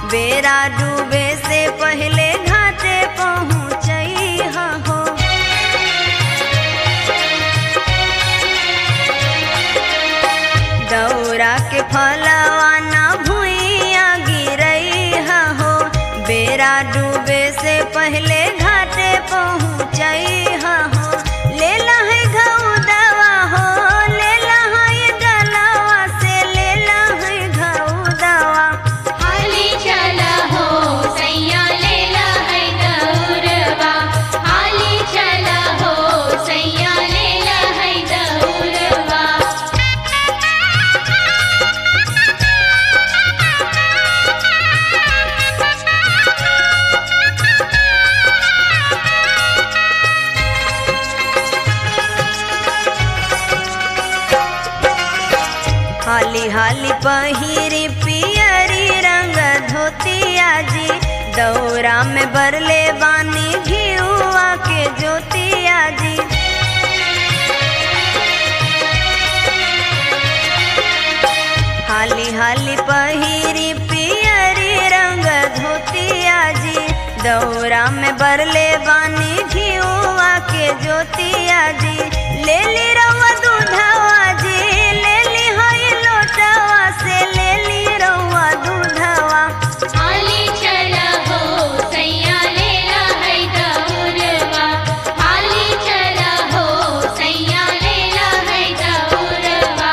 बेरा डूबे से पहले घाटे पहुँचई हो दौरा के फलवा ना भुइया गिरई हो बेरा डूबे से पहले घाटे पहुँचई हो ले है घऊ दवा हो ले है गलवा से ले है घऊ दवा हाली चला हो सैया लेला है दौरवा हाली चला हो सैया लेला है दौरवा हाली हाली पहिरी पियरी रंग धोतिया जी दौरा में बरले बानी घिउआ के ज्योतिया जी हाली हाली पहिरी पियरी रंग धोतिया जी दौरा में बरले बानी घिउआ के ज्योतिया जी ले ली रवा दूधवा जी ले ली हई लोटवा से ले ली रवा दूधवा हाली चला हो सैया लेला है दौरवा हाली चला हो सैया लेला है दौरवा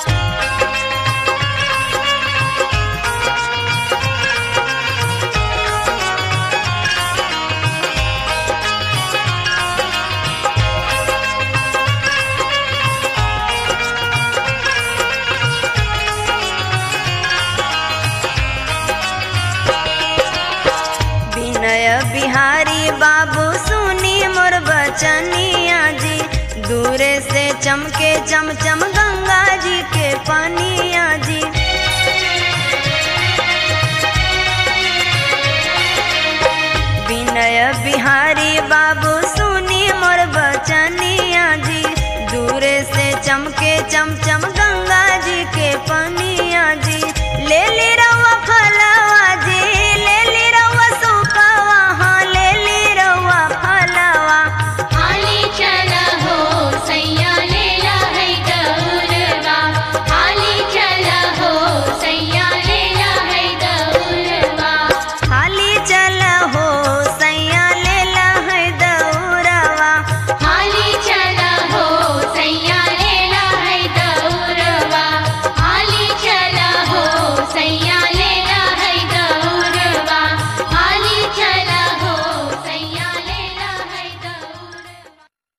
विनय बिहारी बाबू सुनी मोर बचनिया जी दूरे से चमके चमचम गंगा जी के पानिया जी विनय बिहारी बाबू